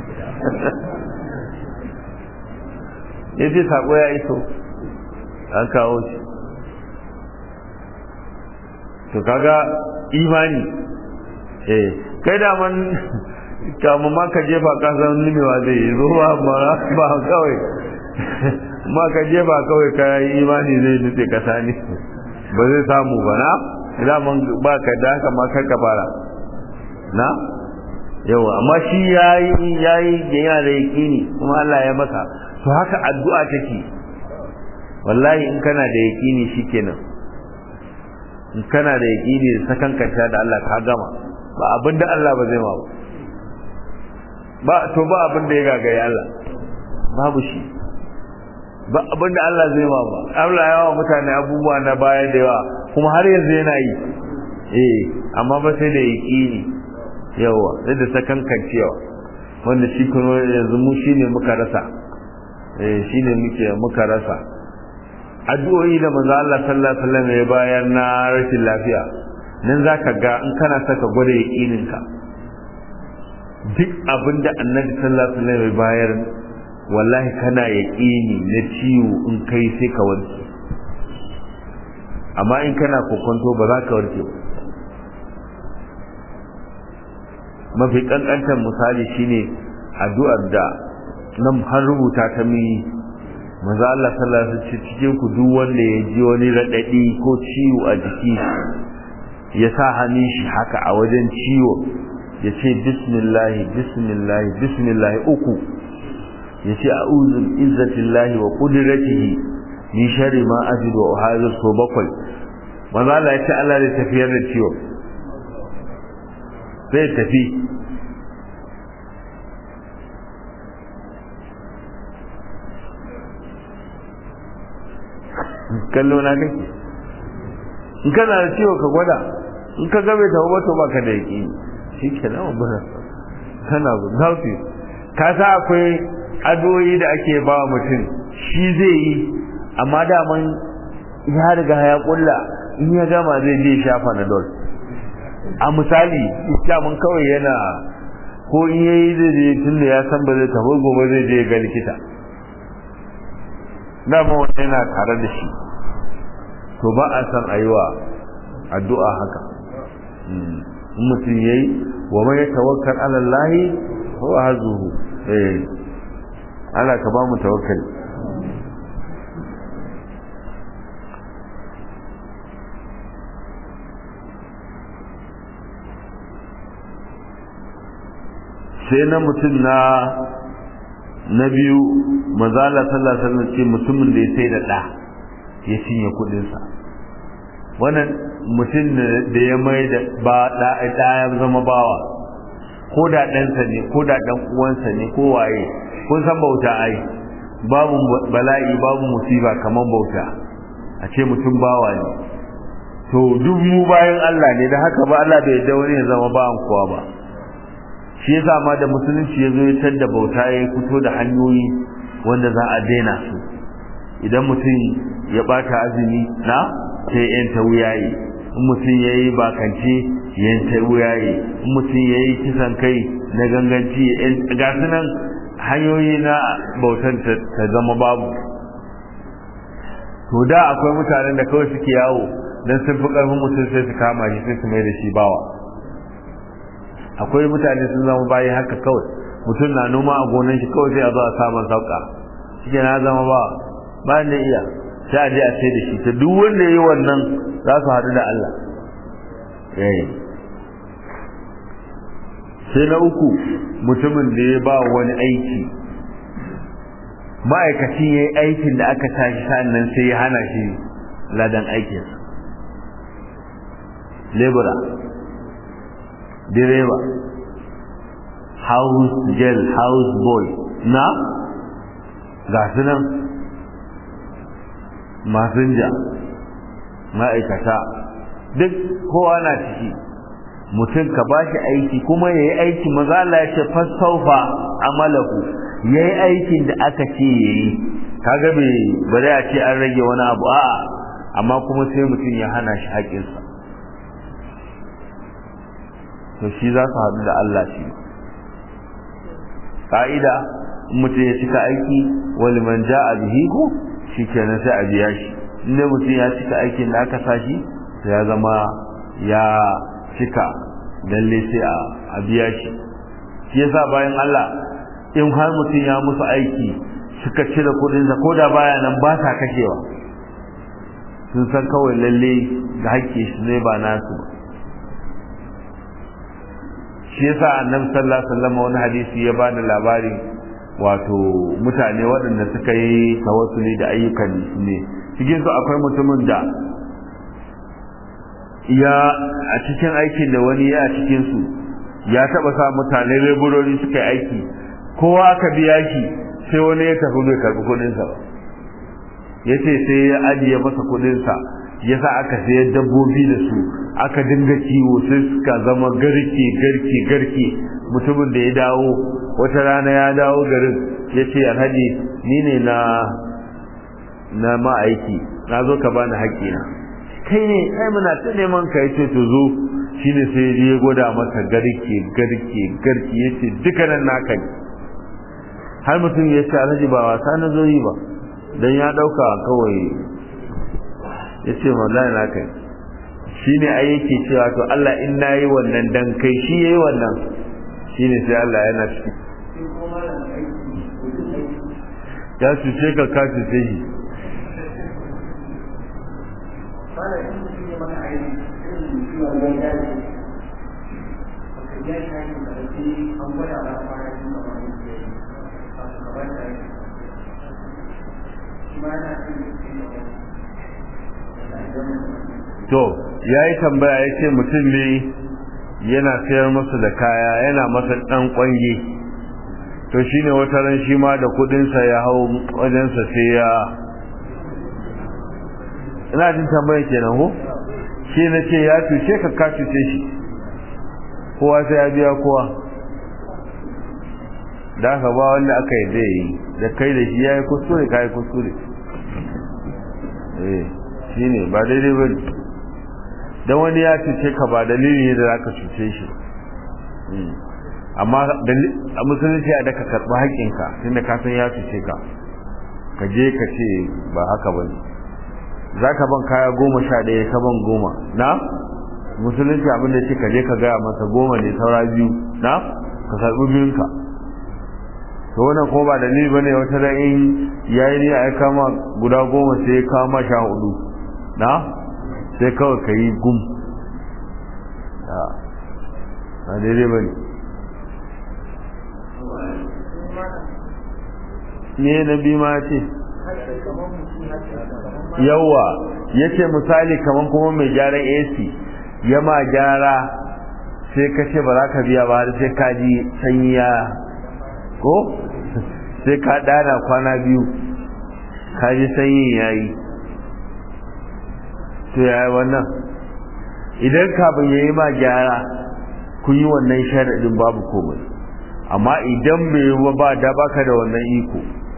ya ce saƙo ya iso an kawo shi to kaga imani eh kai da man kama ma ka jefa ka san limewa zai yi zo ba ba kawai ma ka jefa kawai ka yi imani zai nutse kasa ne ba zai samu ba na daman ba ka da haka ma kar ka fara na yawa amma shi yayi yayi yana da yaqini kuma Allah ya masa to haka addu'a take wallahi in kana da yaqini shikenan in kana da yaqini da sakankanta da Allah ka gama ba abinda Allah ba zai ma ba ba to ba abinda ya gagaye Allah babu shi ba abinda Allah zai ma ba Allah ya wa mutane abubuwa na baya da yawa kuma har yanzu yana yi eh amma ba sai da yaqini yawa sai da sakankancewa wanda shi kuma yanzu mu shine muka rasa eh shine muke muka rasa addu'o'i da manzo Allah sallallahu alaihi wasallam ya bayar na rashin lafiya nan zaka ga in kana saka gwada yaqinin ka duk abinda annabi sallallahu alaihi wasallam ya bayar wallahi kana yaqini na ciwo in kai sai ka warke amma in kana kokonto ba za ka warke ba mafi kankantar misali shine addu'ar da nan har rubuta ta mi manzo Allah sallallahu alaihi wasallam cikin ku duk wanda ya ji wani radadi ko ciwo a jiki ya sa hannun shi haka a wajen ciwo ya ce bismillah bismillah bismillah uku ya ce a'udhu bi izzatillahi wa qudratihi min sharri ma ajidu wa uhadhiru so bakwai manzo Allah ya ce Allah zai tafiyar da ciwo zai tafi kallo na kake in kana da ciwo ka gwada in ka gabe ta wato baka da yaki shi ke nan ba kana ba zafi ka sa akwai adoyi da ake ba mutum shi zai yi amma daman ya riga ya kulla in ya gama zai je shafa na dole a misali mun kawai yana ko in yayi zai je tun da ya san ba zai tafi gobe zai je ga likita dama wanda yana tare da shi to ba a san a yi wa addu'a haka in mutum ya yi wa mai tawakkal alallahi ko a hazuhu eh Allah ka ba mu tawakkali sai na mutum na na biyu mazala sallallahu alaihi wasallam ce mutumin da ya sai da da ya cinye kudin sa wannan mutum da ya mai da ba da da ya zama bawa ko da ɗansa ne ko da ɗan uwansa ne ko waye kun san bauta ai babu bala'i babu musiba kaman bauta a ce mutum bawa ne to duk mu bayan Allah ne da haka ba Allah bai yarda wani ya zama bawan kowa ba shi yasa ma da musulunci ya zo ya tadda bauta ya fito da hanyoyi wanda za a daina su idan mutum ya bata azumi na sai yan ta wuyaye in mutum ya yi bakance yan ta wuyaye in mutum ya yi kisan kai na ganganci ga su nan hanyoyi na bautan ta zama babu to da akwai mutanen da kawai suke yawo don sun fi ƙarfin mutum sai su kama shi sai su mai da shi bawa akwai mutane sun zama bayi haka kawai mutum na noma a gonan shi kawai sai a zo a samun sauka shi na zama ba ba ne iya sai a je a sai da shi ta duk wanda ya yi wannan za su haɗu da Allah sai na uku mutumin da ya ba wani aiki ma'aikaci ya yi aikin da aka tashi sa'annan sai ya hana shi ladan aikinsa lebura direba house girl house boy na ga su nan masinja ma'aikata duk kowa na ciki mutum ka ba shi aiki kuma ya yi aiki maza Allah ya ce fasaufa amalahu ya yi aikin da aka ce ya yi kaga bai bari a ce an rage wani abu a'a amma kuma sai mutum ya hana shi haƙinsa to shi za su haɗu da Allah shi ƙa'ida mutum ya cika aiki wani man ja a bihi ko shi kenan sai a biya shi inda mutum ya cika aikin da aka sa shi ya zama ya cika lalle sai a a biya shi shi yasa bayan Allah in har mutum ya musu aiki suka cire kudinsa ko da baya nan ba sa kashewa sun san kawai lalle ga haƙƙi shi ne ba nasu ba shi yasa annabi sallallahu alaihi wasallam wani hadisi ya ba da labarin wato mutane waɗanda suka yi tawassuli da ayyukan ne cikin su akwai mutumin da ya a cikin aikin da wani ya a cikin su ya taba sa mutane leburori suka yi aiki kowa aka biya shi sai wani ya tafi bai karbi kudin sa ba yace sai ya ajiye masa kudin sa yasa aka sayar dabbobi da su aka dinga kiwo sai suka zama garke garke garke mutumin da ya dawo wata rana ya dawo garin ya ce alhaji ni ne na na ma'aiki na zo ka bani haƙƙina kai ne kai muna ta neman ka yace to zo shine sai ya gwada masa garke garke garke yace dukkanin naka ne har mutum ya ce alhaji ba wasa na zo yi ba dan ya dauka kawai yace wallahi naka ne shine ai yake cewa to Allah in nayi wannan dan kai shi yayi wannan shine sai Allah yana ciki ya cuce ka ka cuce shi to ya yi tambaya ya ce mutum ne yana sayar masa da kaya yana masa ɗan ƙwange to shi ne wata ran shi ma da kudinsa ya hau wajensa sai ya ina jin tambaya kenan ko shi na ce ya cuce ka ka cuce shi kowa sai ya biya kowa da aka ba wanda aka yi da yi da kai da shi ya yi kuskure ka yi kuskure eh shi ne ba daidai ba ne don wani ya cuce ka ba dalili ne da za ka cuce shi amma a musulunci a da ka karɓi haƙƙinka tunda ka san ya cuce ka ka je ka ce ba haka ba ne za ka ban kaya goma sha ɗaya ka ban goma na musulunci abin da ce ka je ka gaya masa goma ne saura biyu na ka karɓi biyunka to wannan ko ba dalili ba ne wata da in yayi ne a kama guda goma sai ya kama sha hudu na sai kawai ka yi gum a daidai ba ne ne na bi ma ce yawa ya ce misali kamar kuma mai gyaran ac ya ma gyara sai ka ce ba za ka biya ba har sai ka ji sanyi ya ko sai ka dana kwana biyu ka ji sanyi ya yi to ya yi wannan idan kafin ya yi ma gyara kun yi wannan sharaɗin babu komai amma idan bai yi ba da baka da wannan iko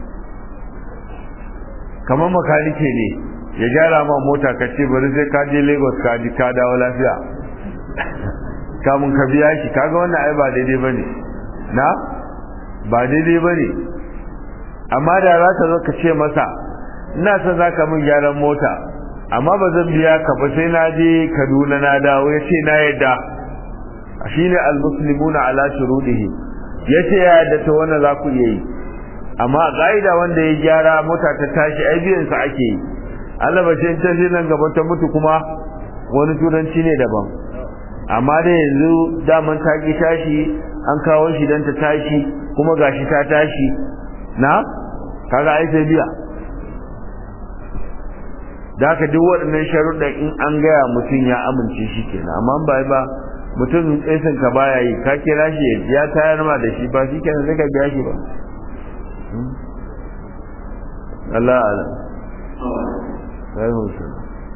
kamar makanike ne ya gyara ma mota ka ce bari sai ka je lagos ka ji ka dawo lafiya kamun ka biya shi kaga wannan ai ba daidai ba ne na ba daidai ba ne amma da za ka zo ka ce masa ina son za ka min gyaran mota amma ba zan biya ka ba sai na je kaduna na dawo ya ce na yadda shine almuslimuna ala shurudihi yace ya yadda to wannan za ku iya yi amma gaida wanda ya gyara mota ta tashi ai biyan sa ake yi Allah ba sai ta nan gaba ta mutu kuma wani turanci ne daban amma da yanzu daman ta ki tashi an kawo shi dan ta tashi kuma gashi ta tashi na kaga ai sai biya da haka duk waɗannan sharuɗan in an gaya mutum ya amince shi kenan amma ba ba mutum tsesin ka baya yi ka kira shi ya tayar ma da shi ba shi kenan sai ka biya shi ba Allah alam sai mutum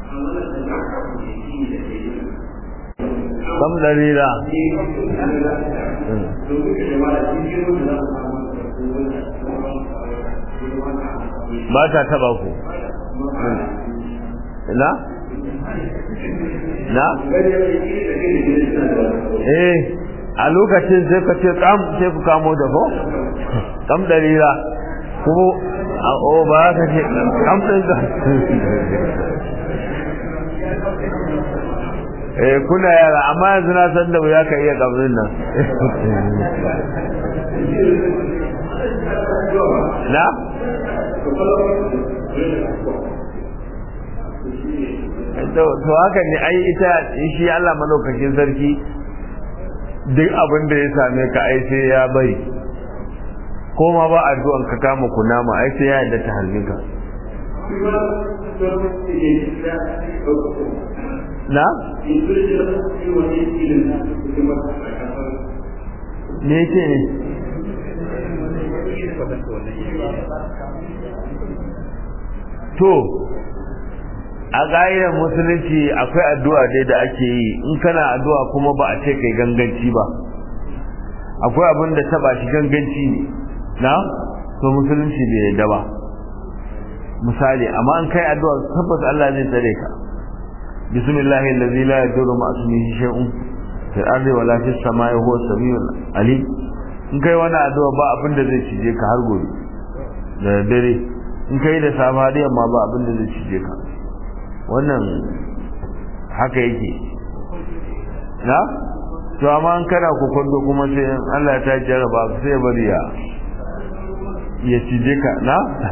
kam dalila ba ta taba ku na na eh a lokacin sai ka ce kam sai ku kamo da ko kam dalila kuma a o ba ka ce kam din ka eh kuna yara amma yanzu na san da ya ka iya kabrin nan na to haka ne ai ita shi Allah malaukakin sarki duk abin da ya same ka ai sai ya bari ko ma ba addu'an ka kama kunama ai sai ya yadda ta halin ka na me ce ne to a ƙa'idar musulunci akwai addu'a dai da ake yi in kana addu'a kuma ba a ce kai ganganci ba akwai abin da taba shi ganganci ne na to musulunci bai yadda ba misali amma an kai addu'a tabbas Allah zai tsare ka bismillahi allazi la yadurru ma ismihi shay'un fil ardi wala fis samai huwa samiul alim in kai wani addu'a ba abin da zai cije ka har gobe da dare in kai da safa da yamma ba abin da zai cije ka wannan haka yake na to amma an kana kokondo kuma sai Allah ya ta jarraba sai ya bari ya ya cije ka na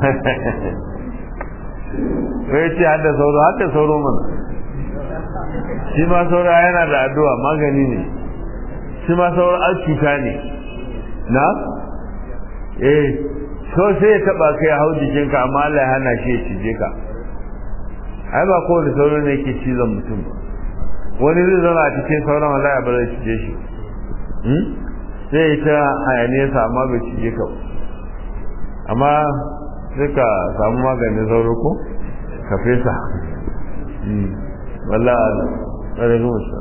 sai ce hadda sauro hadda sauro mana shi ma sauro yana da addu'a magani ne shi ma sauro an cuta ne na eh so sai ya taba kai hau jikinka amma Allah ya hana shi ya cije ka ai ba kowane sauro ne yake cizon mutum ba wani zai zama a cikin sauran Allah ba zai cije shi sai ya ta hayaniyarsa amma bai cije ka amma sai ka samu maganin sauro ko ka fesa wallah Allah tsare zuwa shi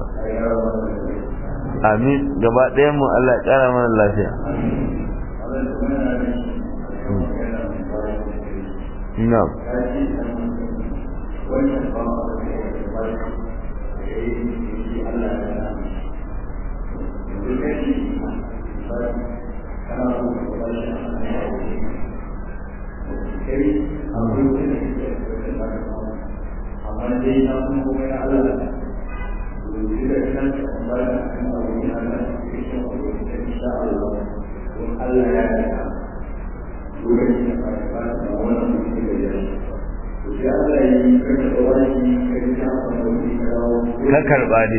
amin gaba ɗaya mu Allah ya ƙara mana lafiya na'am ka karba ne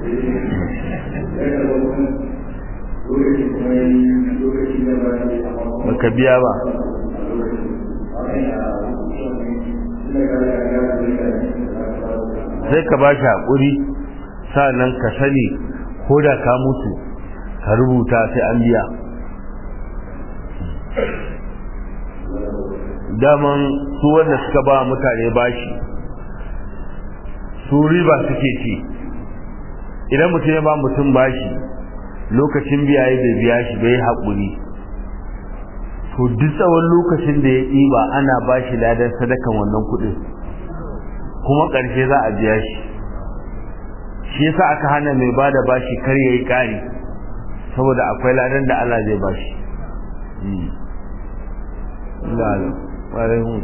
baka biya ba sai ka ba shi haƙuri nan ka sani ko da ka mutu ka rubuta sai an biya daman su wanda suka ba mutane bashi su riba suke ci idan mutum ya ba mutum bashi lokacin biya ya bai biya shi bai haƙuri to duk tsawon lokacin da ya ɗiba ana bashi ladan sadakan wannan kuɗin kuma ƙarshe za a biya shi shi yasa aka hana mai ba da bashi kar ya yi ƙari saboda akwai ladan da Allah zai bashi Allah alaikum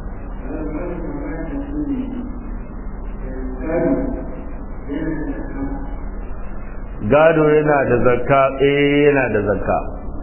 gado yana da zakka eh yana da zakka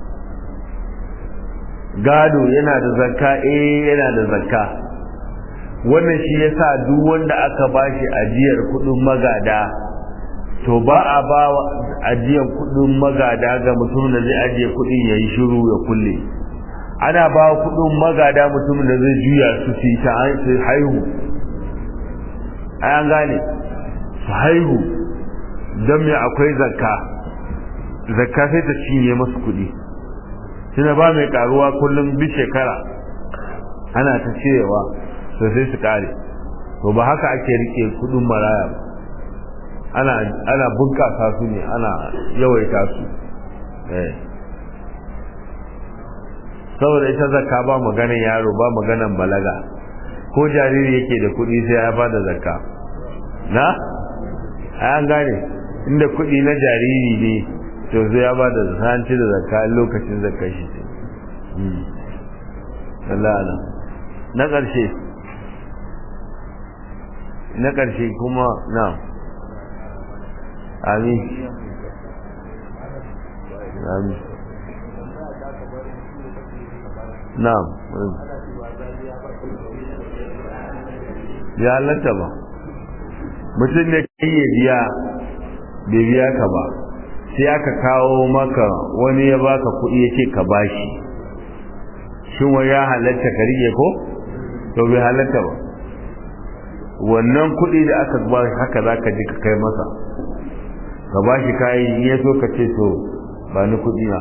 gado yana da zakka eh yana da zakka wannan shi yasa duk wanda aka bashi ajiyar kudin magada to ba a ba ajiyar kudin magada ga mutum da zai ajiye kudin yayi shiru ya kulle ana ba kudin magada mutum da zai juya su su ta haihu an gane su haihu don me akwai zakka zakka sai ta cinye masu kudi tuna ba mai karuwa kullum bi shekara ana ta cirewa to sai su kare to ba haka ake rike kudin maraya ba ana ana bunkasa su ne ana yawaita su eh saboda ita zakka ba maganan yaro ba maganan balaga ko jariri yake da kudi sai ya bada zakka na an gane inda kudi na jariri ne to sai ya bada zanci da zakka lokacin zakka shi ce Allah na ƙarshe na ƙarshe kuma na amin amin na'am ya halatta ba mutum ne kai ya biya bai biya ka ba sai aka kawo maka wani ya baka kuɗi ya ce ka bashi shin wa ya halatta ka rike ko to bai halatta ba wannan kuɗi da aka ba haka za ka ji ka kai masa ka bashi kayan ya so ka ce to ba ni kuɗi na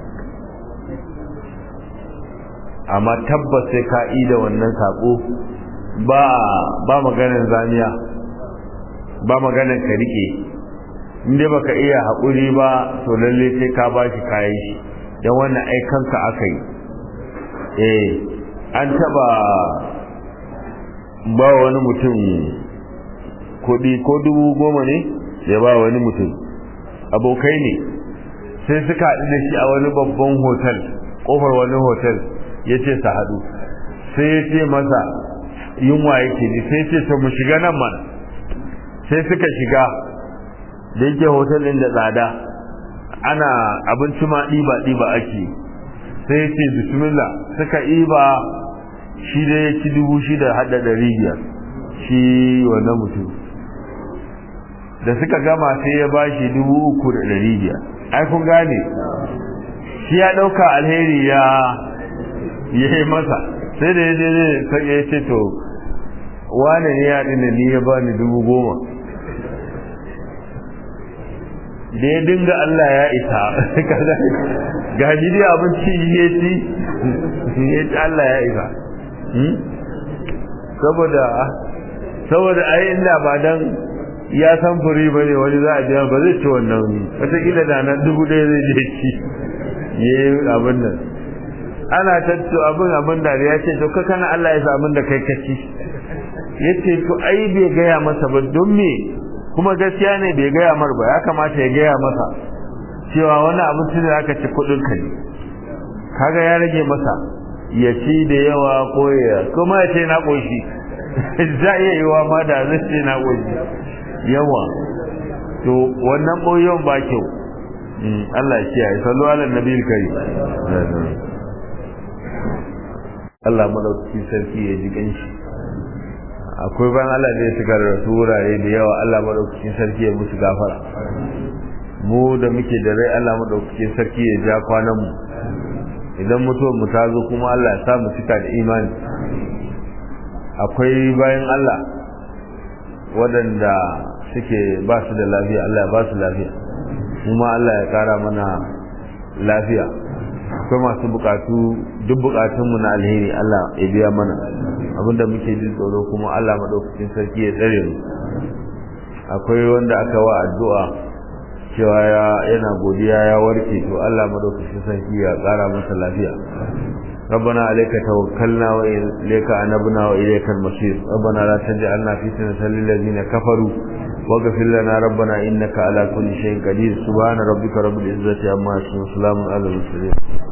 amma tabbas sai ka da wannan saƙo ba ba maganar zaniya ba maganar ka rike inda baka iya haƙuri ba to lalle sai ka bashi kayan shi don wannan aikanka aka yi eh an taba ba wani mutum kuɗi ko dubu goma ne ya ba wani mutum abokai ne sai suka haɗu da shi a wani babban hotel ƙofar wani hotel ya ce su haɗu sai ya ce masa yunwa yake ji sai ce to mu shiga nan mana sai suka shiga da yake hotel ɗin da tsada ana abinci ma ɗiba ɗiba ake sai ya ce bismillah suka ɗiba shi da ya ci dubu shida hada ɗari biyar shi wannan mutum da suka gama sai ya bashi dubu uku da ɗari biyar ai kun gane shi ya ɗauka alheri ya yi masa sai da ya je sai ya ce to wane ne ya ɗina ni ya bani dubu goma da ya dinga Allah ya isa ga shi dai abinci ya ci ya ci Allah ya isa saboda saboda ai inda ba dan ya san furi ba ne wani za a biya ba zai ci wannan wataƙila da nan dubu ɗaya zai je ci ya yi abin nan ana tattu abin abin da ya ce to ka kana Allah ya sa abin da kai ka ci ya ce to ai bai gaya masa ba don me kuma gaskiya ne bai gaya mar ba ya kamata ya gaya masa cewa wani abinci da aka ci kuɗin ka ne kaga ya rage masa ya ci da yawa ko ya kuma ya ce na ƙoshi za iya yi wa ma da zai ce na ƙoshi yawa to wannan ɓoyon ba kyau Allah ya kiyaye sallu ala nabi kai Allah madaukakin sarki ya ji ganshi akwai ban Allah da ya shiga rasu wurare da yawa Allah madaukakin sarki ya musu gafara mu da muke da rai Allah madaukakin sarki ya ja kwanan mu idan mutuwar mu ta zo kuma Allah ya sa mu cika da imani akwai bayan Allah waɗanda suke ba su da lafiya Allah ya ba su lafiya kuma Allah ya kara mana lafiya akwai masu bukatu duk bukatunmu na alheri Allah ya biya mana abinda muke jin tsoro kuma Allah madaukakin sarki ya tsare mu akwai wanda aka wa addu'a cewa yana godiya ya warke to Allah madaukakin sarki ya kara masa lafiya ربنا عليك توكلنا وإليك أنبنا وإليك المصير ربنا لا تجعلنا فتنة للذين كفروا واغفر لنا ربنا إنك على كل شيء قدير سبحان ربك رب العزة عما يصفون وسلام على المرسلين